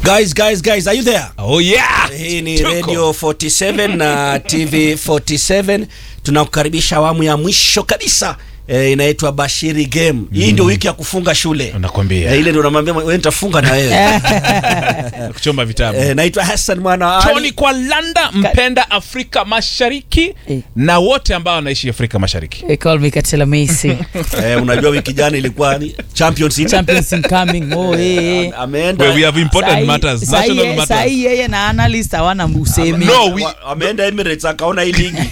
Guys, guys, guys, are you there? Oh yeah. Hii ni Tuko. Radio 47 na TV 47. Tunakukaribisha awamu ya mwisho kabisa. E, inaitwa Bashiri Game. Hii ndio wiki ya kufunga shule. Nakwambia. E, ile ndio namwambia wewe nitafunga na wewe. Kuchoma vitabu. e, naitwa Hassan mwana wa Ali. Tony kwa Landa mpenda Afrika Mashariki Eh. na wote ambao wanaishi Afrika Mashariki. They call me Katela Messi. E, unajua wiki jana ilikuwa ni Champions League. Champions incoming. Oh, eh, eh. Ameenda Where we have important Sahi- matters, sahi- national sahi matters. yeye na analyst hawana usemi. No, we, Wa- ameenda Emirates akaona hii ligi.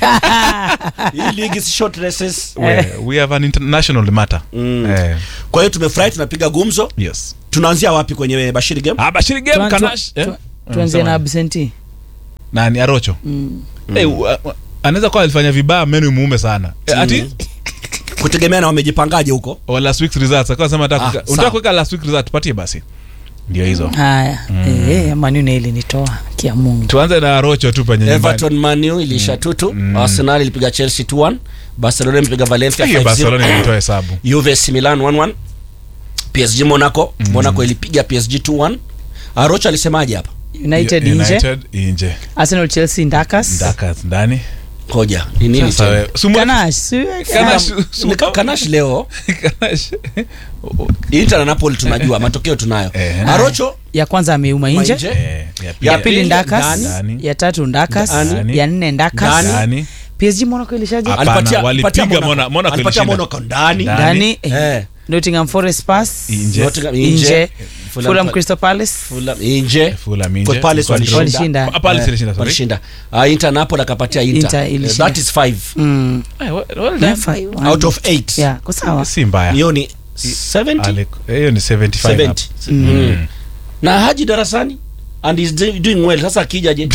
hii ligi si short races. we, we have an international matter. Mm. Eh, Kwa hiyo tumefurahi tunapiga gumzo. yes. Tunaanzia wapi kwenye Bashiri Game? Ah, Bashiri game Tuan- Kanash. tu- eh? tu- Tuanzie Sema. na absentee. Nani Arocho? Eh, wa- wa- anaweza kuwa alifanya vibaya menu muume sana. Eh, ati Kutegemea na wamejipangaje huko. or last week's results. Akawa sema nataka Ah, kuweka- sawa. unataka kuweka last week result tupatie basi. Ndio hizo. Haya. Eh, Manu na ilinitoa kia Mungu. Tuanze na Arocho tu penye nyumbani. Everton Manu ilisha tutu. Arsenal ilipiga Chelsea 2-1. Barcelona ilipiga Valencia Hiyo 5-0. Barcelona ilitoa hesabu. Juve AC Milan 1-1. PSG Monaco, Monaco ilipiga PSG 2-1. Arocha alisemaje hapa? United nje. United nje. Arsenal Chelsea Ndakas. Ndaka ndani. Koja, ni nini Sasa tena? wewe. Sumu- Kanash. si- Kanash. Ni ka- Kanash leo Kanash. Inter na Napoli tunajua matokeo tunayo. Eh. Arocho Ya kwanza ameuma nje. nje. Eh, ya Ya Ya pili. pili Ndakas. Ndani. Ya tatu Ndakas. Ndani. Ya nne Ndakas. Ndani. PSG Monaco ilishaje? Hapana, Alipatia walipiga alipatia Mona- Monaco alipatia ilishinda. Monaco ndani. Ndani. Ndani. eh, Eh. Nottingham Forest Pass. Nje. Nottingham Nje. nje. Fulham Crystal Palace. Fulham nje. Fulham nje. Kwa Palace walishinda. Walishinda. Pa- Palace Eh, ilishinda, sorry. Walishinda. Ah, Inter Napoli akapatia Inter. Inter Eh, ilishinda. That is 5 Mm. Eh, well- well done. Yeah, five, one. out of 8. Yeah, kwa sawa. si mbaya Hiyo ni 70 Ale- eh, hiyo ni 75 70. hapo. Mm. Na Haji darasani and is do- doing well. Sasa akija je?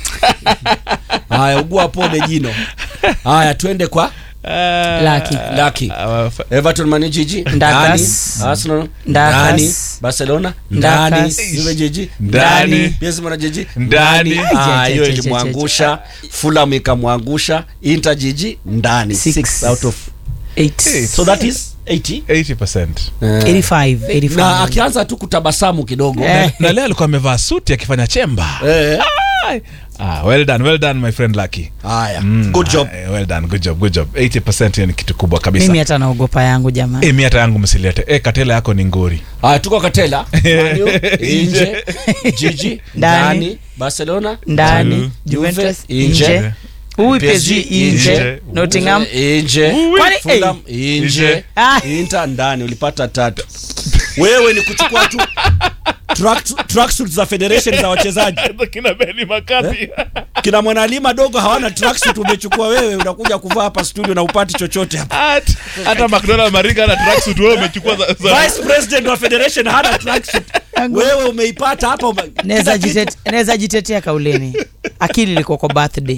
Haya, ugua pole jino. Haya, twende kwa Lucky. Lucky. Ah, fa- Everton Man Jiji Ndakas. ndani, Arsenal Ndakas. ndani, Barcelona ndani, Ndakas. Juve Jiji Ndani. PSG Mwana Jiji Ndani. Ah, hiyo Je, je, je, ilimwangusha. Fulham ikamwangusha. Inter Jiji ndani. Six. 6 out of Eight. so that is 80. 80%. 85, 85. Na akianza tu kutabasamu kidogo. Eh. na leo alikuwa amevaa suti akifanya chemba Eh. ah, well done well done my friend Lucky Haya. Mm, Good job. ah, eh, well done good job good job 80% hiyo ni kitu kubwa kabisa mimi hata naogopa yangu jamani Eh, mi hata yangu msilete eh, katela yako ni ngori Haya, tuko Katela. Manu, nje. Jiji Ndani. ndani. Barcelona ndani Juve, Juventus nje. nje huyu PSG PSG nje nje. Nottingham nje Kwani, Fulham Nje. nje Ah. Inter ndani ulipata tatu wewe ni kuchukua tu track- tracksuit za federation za wachezaji kina Beni Makati kina mwanalima dogo hawana tracksuit umechukua wewe unakuja kuvaa hapa studio na upati chochote hapa hata McDonald Mariga na tracksuit wewe umechukua za, za vice president wa federation hana tracksuit wewe umeipata hapa ume... naweza jitet- naweza jitetea kauleni akili ilikuwa kwa birthday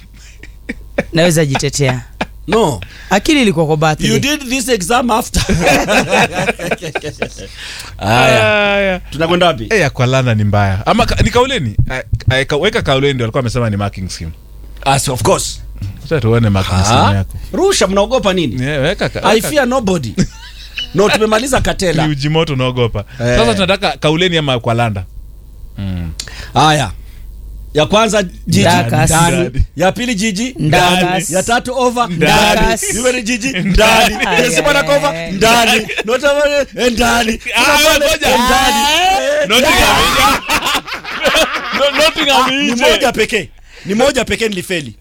naweza jitetea no akili ilikuwa kwa you birthday did this exam after haya Aya. tunakwenda wapi Eh, ya kwa lana ni mbaya ama ka, ni kauleni Eh, eh, ka- weka kauleni ndio alikuwa amesema ni marking scheme As of course sasa tuone marking scheme Ah, yako rusha mnaogopa nini Eh, weka ka- I weka- fear nobody. No, tumemaliza Katela. ni ujimoto unaogopa Eh. sasa tunataka kauleni ama kwa landa mm. Haya. Ya kwanza jiji Ndakas. ndani. Ya pili jiji Ndakas. Ya tatu over Ndakas. ndani. Iwe ni jiji ndani. Ay, Yes, ay, bwana ay, cover ay. ndani. Nota bwana eh, ndani. Ah, Kuna ngoja. pale, ndani. Eh, Nottingham ni moja pekee. Ni moja pekee nilifeli.